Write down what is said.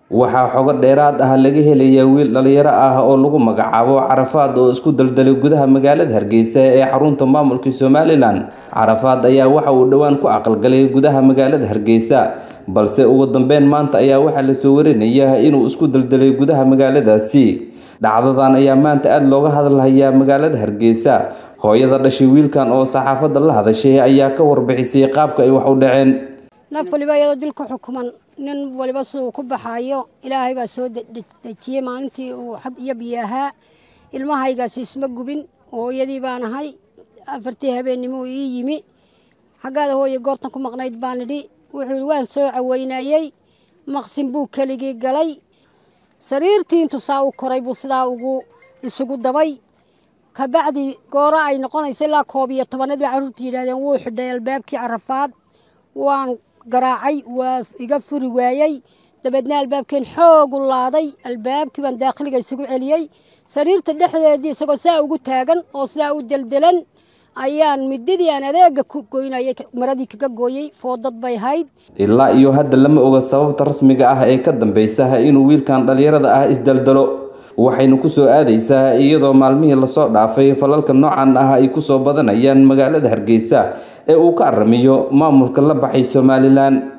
waxaa xogo dheeraad ah laga helayaa wiil dhalinyaro ah oo lagu magacaabo carafaad oo isku daldalay gudaha magaalada hargeysa ee xarunta maamulka somalilan carafaad ayaa waxa uu dhowaan ku aqalgalay gudaha magaalada hargeysa balse ugu dambeyn maanta ayaa waxaa lasoo warinaya inuu isku daldalay gudaha magaaladaasi dhacdadan ayaa maanta aada looga hadalhayaa magaalada hargeysa hooyada dhashay wiilkan oo saxaafadda la hadashay ayaa ka warbixisay qaabka ay wax u dhaceen naf waliba iyadoo dilka xukuman nin waliba siduu ku baxaayo ilaahay baa soo dejiyey maalintii uu xab iyo biyo ahaa ilmahaygaasi isma gubin hooyadii baan ahay afartii habeennimuu ii yimi xaggaada hooye goortan ku maqnayd baan idhi wuxuu ihi waan soo caweynayey maqsin buu keligii galay sariirtii intuu saa u koray buu sidaa ugu isugu dabay kabacdi gooro ay noqonayso ilaa koob iyo tobaneed bay carruurta yidhahdeen wuu xidhay albaabkii carafaad waan garaacay waa iga furi waayey dabeedna albaabkeen xoogu laaday albaabkii baan daakhiliga isugu celiyey sariirta dhexdeedii isagoo saa ugu taagan oo sidaa u deldelan ayaan midadii aan adeega ku goynayay maradii kaga gooyey foodad bay hayd ilaa iyo hadda lama oga sababta rasmiga ah ee ka dambeysa inuu wiilkan dhalinyarada ah isdaldalo waxayna kusoo aadaysaa iyadoo maalmihii lasoo dhaafay falalka noocan ah ay kusoo badanayaan magaalada hargeysa ee uu ka aramiyo maamulka la baxay somalilan